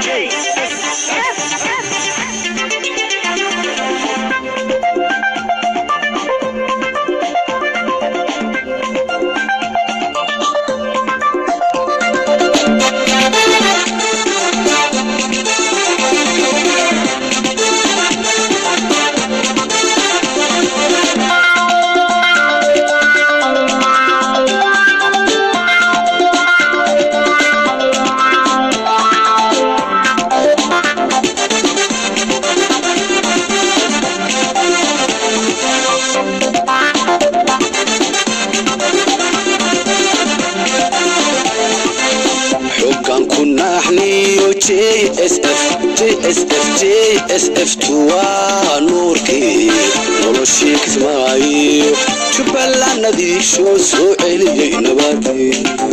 xoggan ku naaxniyo jsf jsf jsf waa nuurkii noloshii kismaayo jubbalandadiisho soo celiyey nabadii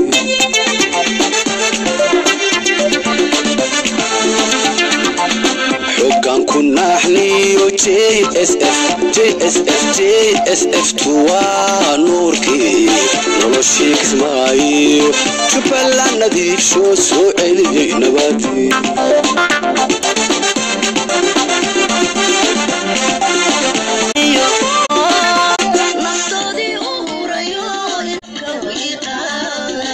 xoggan ku naaxniyo jsf jsf jsf waa nuurkii noloshii kismaayo jubbalandadiisho soo celiyey nabadii naftoodii u hurayo ka wiiqaana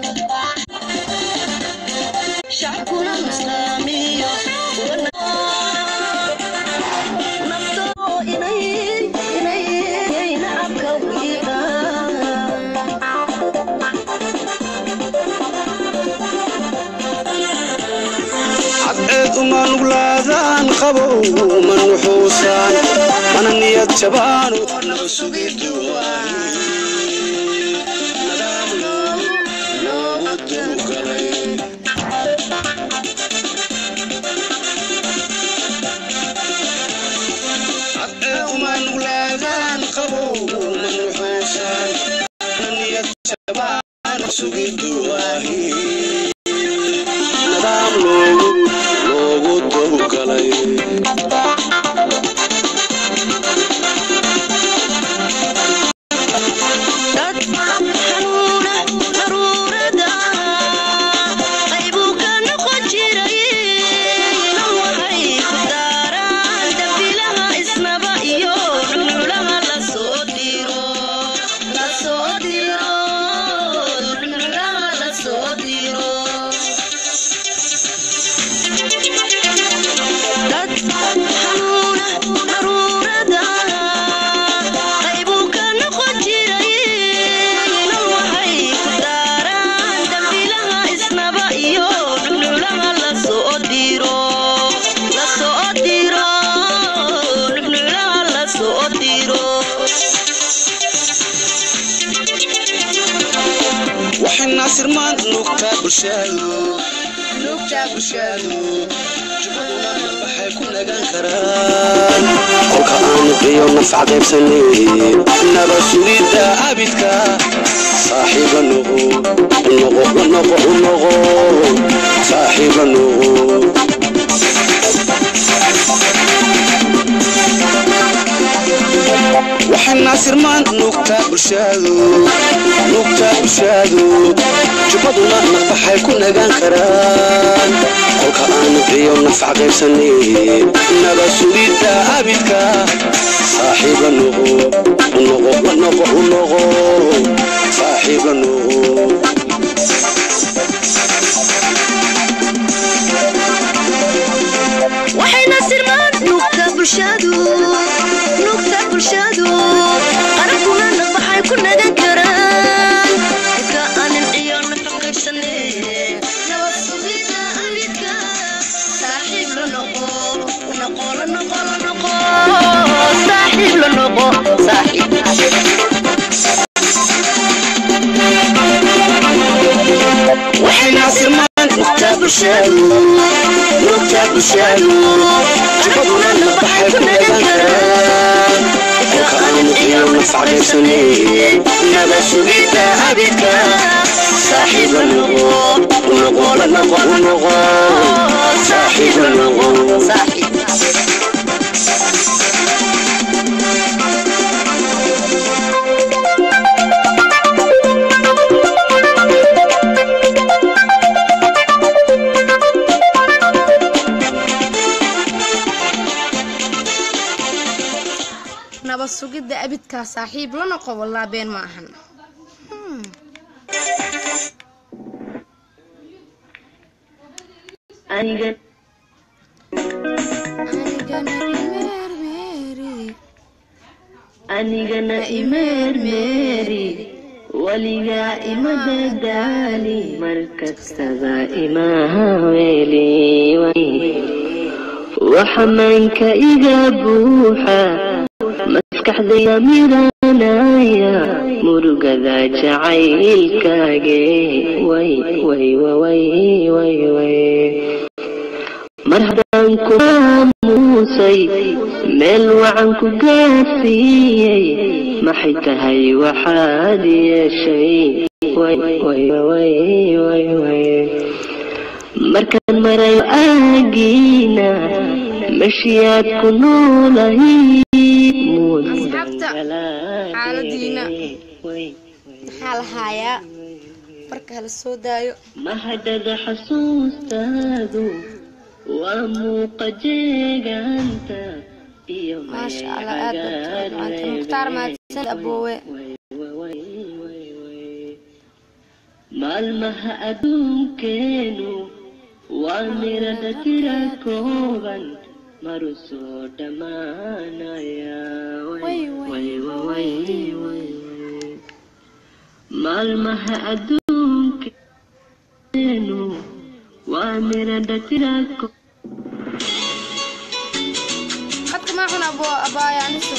shacabkuna islaamiyo naftoo inay inay nacabka wiiqaana cadceed uma nuglaadaan qabow ma nuxuusaan mana niyad jabaano cadceed uma nuglaadaan qabow ma nuxuusaan mana niyad jabaano sugidu waahi nadaam loogu loogu dowgalay dad xanuuna daruurada qaybuu ka noqon jiray nan waxay ku daaraan dambilaha isnaba iyo cunulaha lasoo diro lasoo diro cunulaha lasoo diro dad xanuuna daruurada qaybuu ka noqon jiray nan waxay ku daaraan dambilaha isnaba iyo cunulaha lasoo diro lasoo diro cunulaha lasoo diro waxay naasir maanta nuugtaa bulshadu nuugtaa bulshadu jubaduna waxay ku nagaan karaan kolka aan iyo nafca qaybsanay naba sugidda abidka saaxiiba noqo noqo noqo noqo saaxiiba noqo waxay naasir maanta nuugtaa bulshadu nuugtaa bulshadu jubbaduna naqbaxay ku nagaan karaan kolka aan iyo nafca qaybsanay naba sugidda abidka saaxiiba noqo noqo noqo noqo saaxiiba noqo waxayna sirmaan nuugta bulshadu nuugta bulshadu qarankuna naqbaxay ku nagan karaan ka aanin iyo nafaqaybsane nabad sugida abidka saaxiib la noqo noqo la noqo la noqo saaxiib la noqo saaxiib waxay naasir maanta nuugtaa bulshadu nuugtaa bulshadu jubbaduna naqbaxay ku nagaan karaan kolka aan iyo nafca qaybsanay naba sugidda abidka saaxiiba noqo noqo la noqo noqo saaxiiba noqo saaxiib sugidda abidkaa saaxiib la noqo wallaa been ma ahan Hmm. aniga anigana imeermeeri anigana imeermeeri weligaa ima dadaali mar kastaba imaha weeli waxa maanka iga buuxa maskaxdayda miranaya murugada jacaylkaage way way way way way mar haddaan ku aamuusay meel wacan ku gaarsiiyey maxay tahay waxaad yeeshay way way way way way markaan marayo aagiina meshiyaad ku noolahay Asxaabta, xaaladiina. maxaa la haayaa marka hala soo daayo mahadhada xasuustaadu waa muuqa jeegaanta iyo maasha allah aad baad u macanta mukhtaar mahadsan aboowe maalmaha adduunkeenu waa mirada tira kooban maru soo dhammaanaya Way, way, way. maalmaha adduunkeenu waa mirada tira kooban khadka maa xun abo abaaya aniso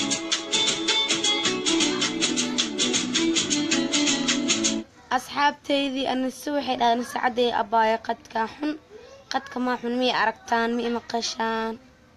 asxaabtaydii aniso waxay dhahdeen saacadday abaaya qadkaa xun qadka maa xun miyay aragtaan ma imaqashaan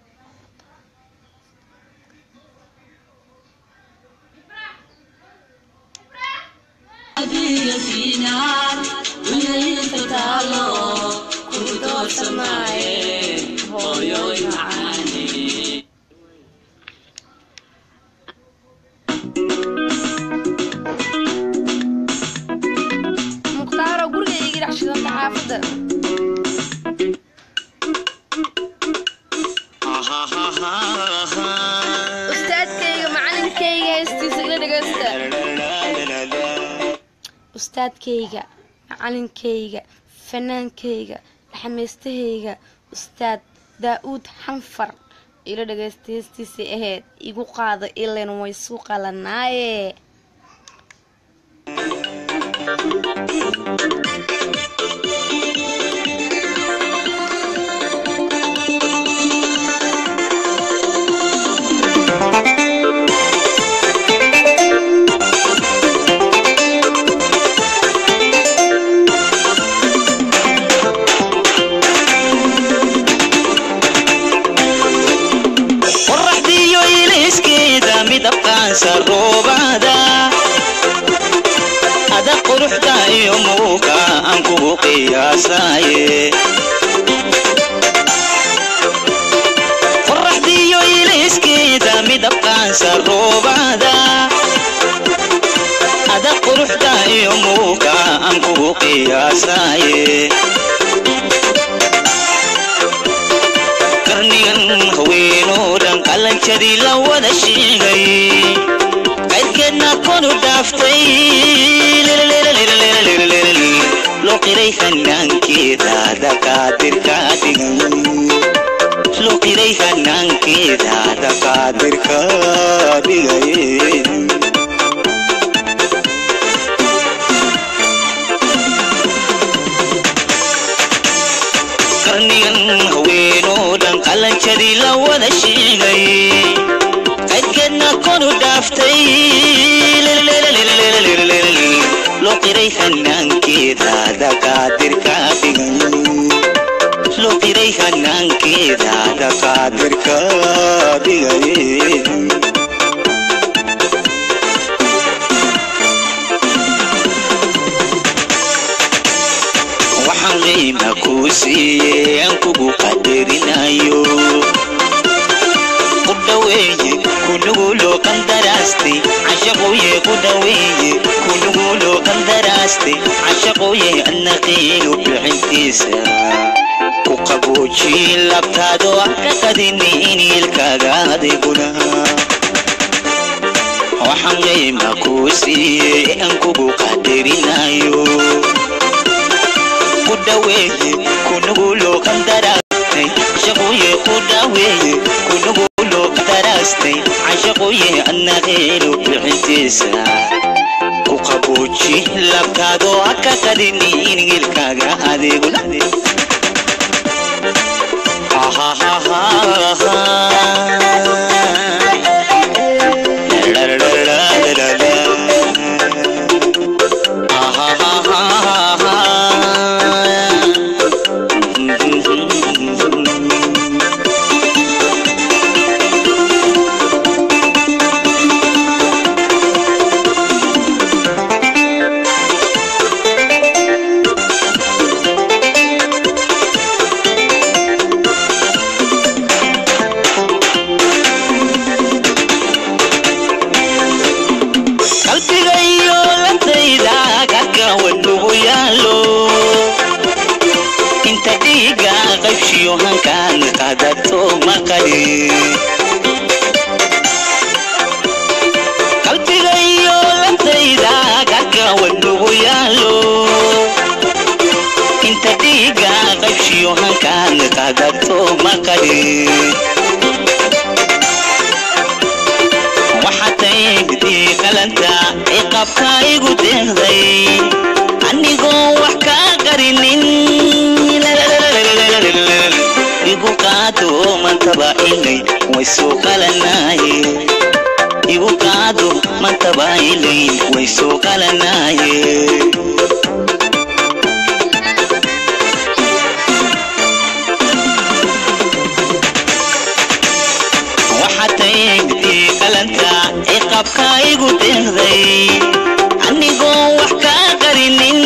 mukhtaaro guriga iga dhex shidanta xaafadda ustaadkayga macalinkayga heestiisa ila dhegeysta ustaadkayga macalinkayga fanaankayga dhaxmaystahayga ustaad daa-uud xanfar ila dhagaysta heestiisay ahayd igu qaada ilan way suu qalanaaye qoraxdiyo iliskeeda midabkaansa roobada ada quruxda iyo muuqa aan kugu qiyaasaye qoraxdiyo iliskeeda midabkaansa roobada ada quruxda iyo muuqa aan kugu qiyaasaye qarnigan haweenoo dhan qalanjadii la wada sheegay qaydkeedna konu dhaaftay loo qiray hanaankeeda dakaadirka dhigan loo qiray hanaankeeda dakaadirka dhigay qarnigan haweenoo dhan qalanjadii la wada sheegay qaydkeedna konu dhaaftay loo qiray hanaankeeda dakaadirka dhigan loo qiray hanaankeeda dakaadirka dhigay waxaan qiima kuu siiyey aan kugu qadarinayo ku dhaweeye kunuguloo qandaraastay cashaqoye ku dhaweeye kunuguloo qandaraastay cashaqoye annaqiinu bixintiisa ku qaboojiin labtaado ah ka qadini iniilkaaga adiguna waxaan qiima kuu siiyey aan kugu qadarinayo ku dhaweeye kunugulo qandaraastay shaqoye ku dhaweeye kunugulo qandaraastay cashaqoye annaqeelo bixintiisa ku qabooji labtaadoo ha ka qadinin ilkaaga adeegula qalbigayo lantayda karka wadnugu yaalo inta dhiiga qaybshiyo hankaan qadato maqali qalbigayo lantayda karka wadnugu yaalo inta dhiiga qaybshiyo hankaan qadato maqali waxataydigdii qalanta ciqabka igu deeqday anigoo wax kaa qarinin igu qaado mantaba ilay way soo qalanaaye igu qaado mantaba ilay way soo qalanaaye waxataydigdii qalanta ciqabka igu deeqday anigoo wax kaa qarinin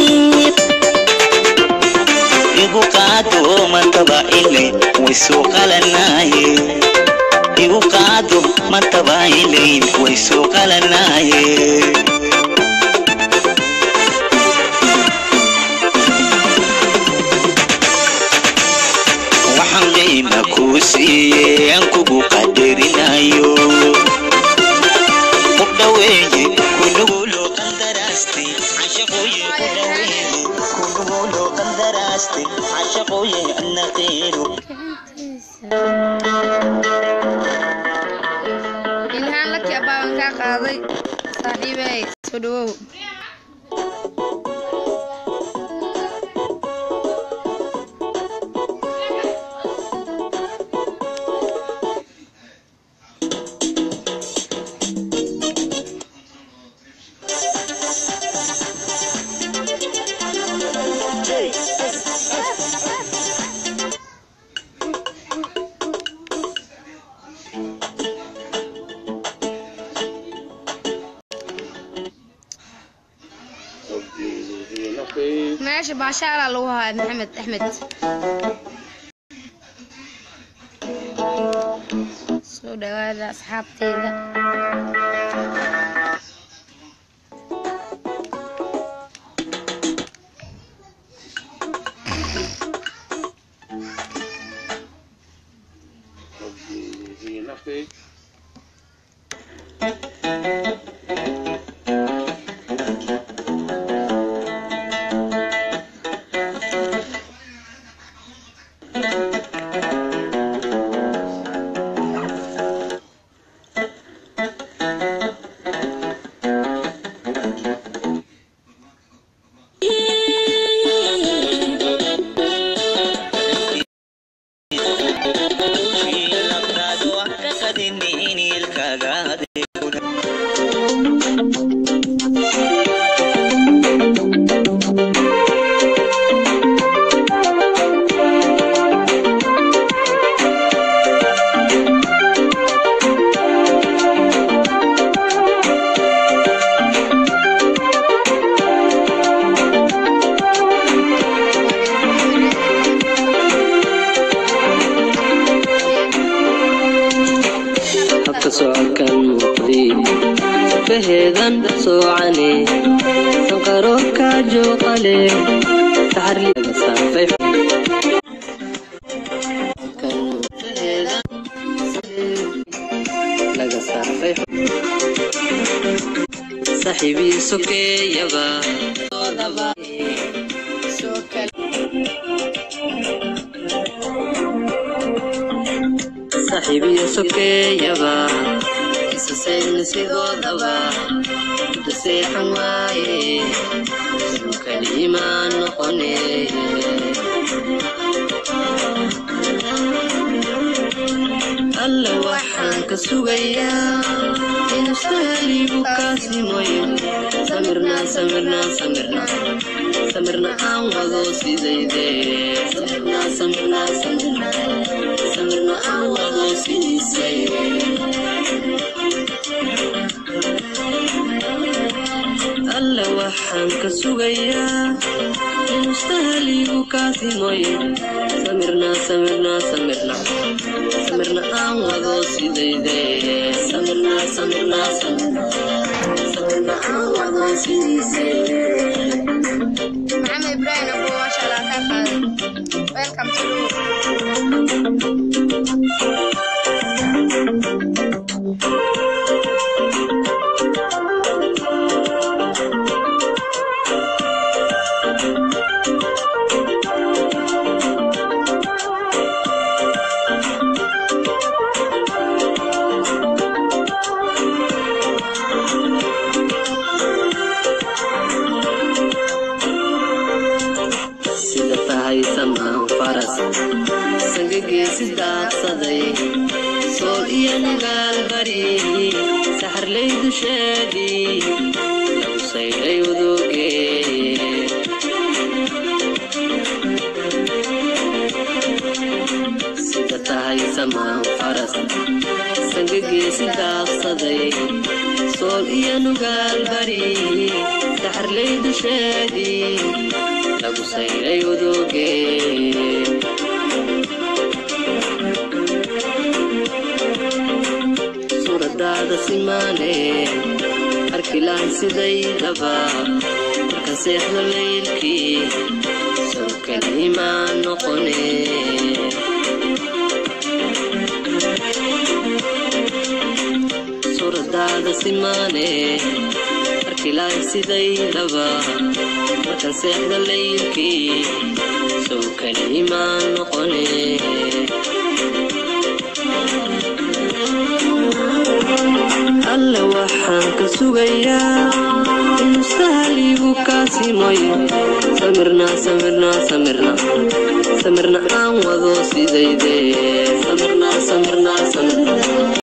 igu qaado mantaba ilay way soo qalanaaye igu qaado mantaba ilay way soo qalanaaye waxaan qiima kuu siiyey aan kugu qadarinayo ku dhaweeye kunugulo qandaraastay cashaqooye ku dhaweeye kunugulo qandaraastay cashaqooye annaqiiru ilhaan laki abaaban kaa qaaday saaxiibey soo dhawow meesha baashaalaa lagu hayaa maxamed axmed soo dhawaada asxaabteeda labtaadoo ha ka qadinin ilkaaga adeegula habka socodkan muuqday faheedan soocane sanqaro kaajooqale saxarliga saafay laga saafay saaxiibii sokeeyaba saaxiibiyo sokeeyaba isasayna sidoodaba da seexan waaye suu kaliimaan noqone alla waxaan ka sugayaa inuu sahligu kaasimoyo samirna samirna samirna samirna aan wado sidayde samirna samirna samirna samirna aan wado sidiisay alla waxaan ka sugayaa inuu sahligu kaasimoyo samirna samirna samirna samirna aan wado sidayde samirna samirna samirna samirna aan wado sidiisay maxamed ibraahim abu maasha allah kaa qaaday welcome to sida tahay samaan faras sangageesi daaqsaday sool iyo nagaal bari saxarlay dusheedii lagu saydhay udooge sida tahay samaan faras sangageesi daaqsaday sool iyo nugaal bari saxarlay dusheedii lagu sayray udooge suuradaada simaane arkilaan sidaydaba marka seexdo laylkii sow kaliimaan noqone suuradaada simaane arkilaan sidaydaba marka seexda laylkii sow kaliimaan noqone alla waxaan ka sugayaa inuu sahligu kaasimoyo samirna samirna samirna samirna aan wado sidayde